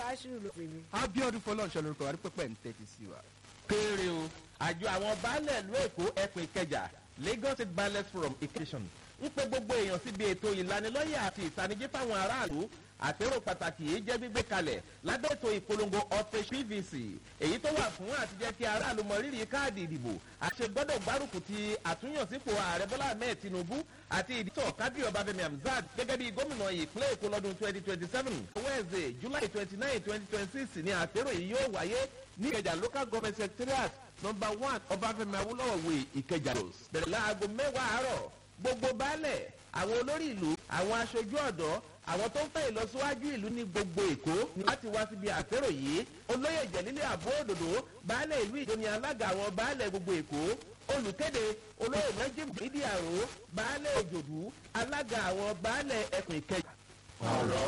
aṣírí ló pè mí. abiodun fọlọ́nṣẹ́ lórúkọ wa rí pẹ́pẹ́ ń tẹ́tí sí wa. kéré o àjọ àwọn baálẹ̀ ìlú èkó ẹkùn ìkẹjà lagos state baálẹ̀ forum ìkẹsàn ń pe gbogbo èèyàn síbi ètò ìlanilọ́yẹ̀ àti ìtanijí fáwọn aráàlú àpérò pàtàkì yìí jẹ́ gbígbé kalẹ̀ lábẹ́ ètò ìpolongo ọ̀tẹ̀ pvc èyí tó wà fún àtijọ́ kí aráàlú mọ rírì káàdì ìdìbò àṣẹ gbọ́dọ̀ gbárùkù ti àtúnyànsípò ààrẹ bọ́lá ahmed tinubu àti ìdítọ̀ kábíyì ọbáfẹ́mi hamzat gẹ́gẹ́ bí gómìnà ìpínlẹ̀ èkó lọ́dún twenty twenty seven wednesday july twenty nine twenty twenty six ni àpérò yìí yóò wáyé ní ìkẹjà local government secretariat number one ọbáfẹ́mi awólọ́wọ̀ way ìkẹjà bẹ̀rẹ̀ láago mẹ́wàá àárọ̀ gbogbo baálẹ̀ àwọn olórí ìlú àwọn aṣojú ọ̀dọ́ àwọn tó ń fẹ́ ìlọsíwájú ìlú ní gbogbo èkó ni láti wá síbi àpérò yìí olóyè jẹ̀lílẹ̀ àbó òdòdó baálẹ̀ ìlú ìjọ ni alága àwọn baálẹ̀ gbogbo èkó olùkéde olóyè najim ìdí àrò baálẹ̀ òjòdú alága àwọn baálẹ̀ ẹkùn ìkẹjà.